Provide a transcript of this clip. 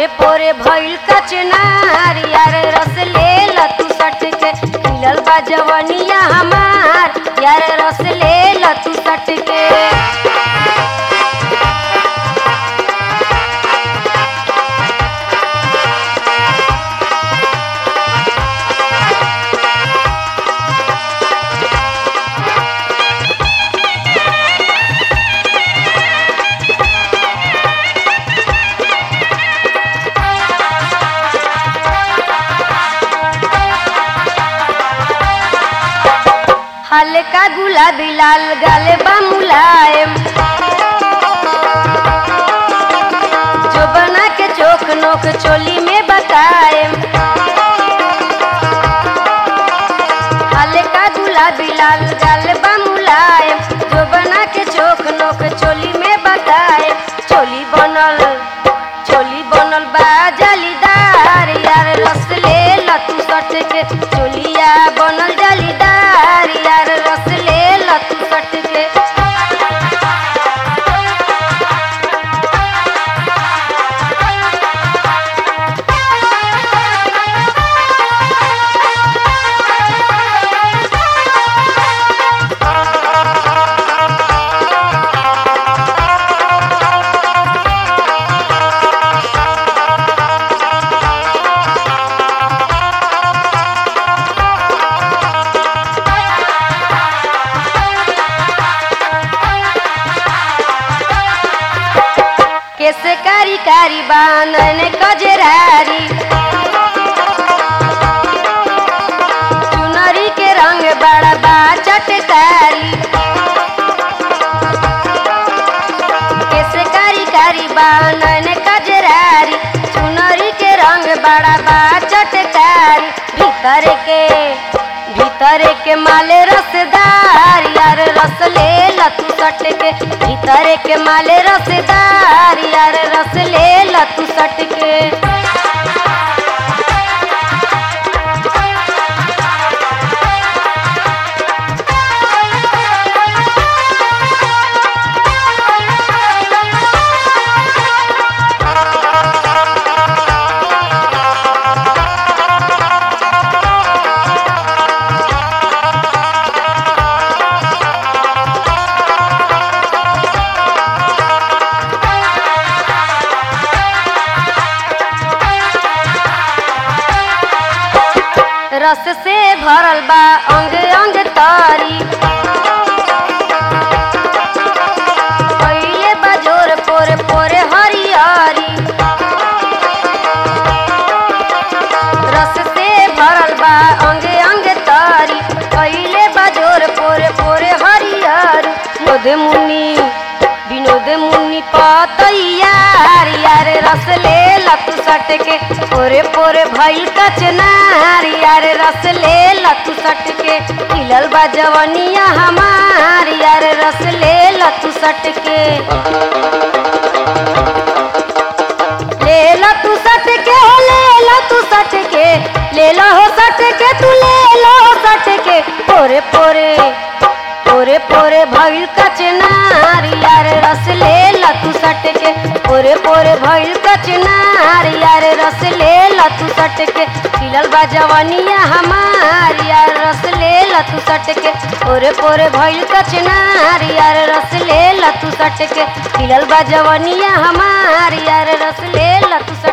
पोरे पोरे भइल कचनार यार रस ले ल तू सट के खिलल बा जवनिया हमार यार रस ले ल तू सट के हल्का गुलाबी लाल गाले बा मुलायम जो बना के चोक नोक चोली में बताएम हल्का गुलाबी लाल गाले बा मुलायम जो बना के चोक नोक चोली में बताएम चोली बनल चोली बनल बा जालीदार यार रस ले ल तू सट के चोलिया बनल जालीदार यार रस ले ल तू सट के कैसे कारी कारी बानन कजरारी चुनरी के रंग बड़ा बा चटकारी कैसे कारी कारी बानन कजरारी चुनरी के रंग बड़ा बा चटकारी भीतर के भीतर के माले रसदार यार रस ले ल तू सट के भीतर के माले रसदार यार रस ले ल तू सट के रस से भरल बा अंग अंग तारी पहिले बजोर पोरे पोरे हरियारी रस से भरल बा अंग अंग तारी पहिले बजोर पोरे पोरे हरियार विनोद मुनि विनोद मुनि पतैयार यार रस ले लतु सट के पोरे पोरे भइल कचनार यार रस ले लतु सट के खिलल बा जवनिया हमार यार रस ले लतु सट के ले ला तू सट के हो ले ला तू सट के ले ला हो सट के तू ले ला हो सट के पोरे पोरे पोरे पोरे भइल कचनार यार रस ले ला तू सट के पोरे पोरे भइल कचनार यार रस ले ला तू सट के खिलल बा जवानिया हमार यार रस ले ला तू सट के पोरे पोरे भइल कचनार यार रस ले ला तू सट के खिलल बा जवानिया हमार यार रस ले ला तू सट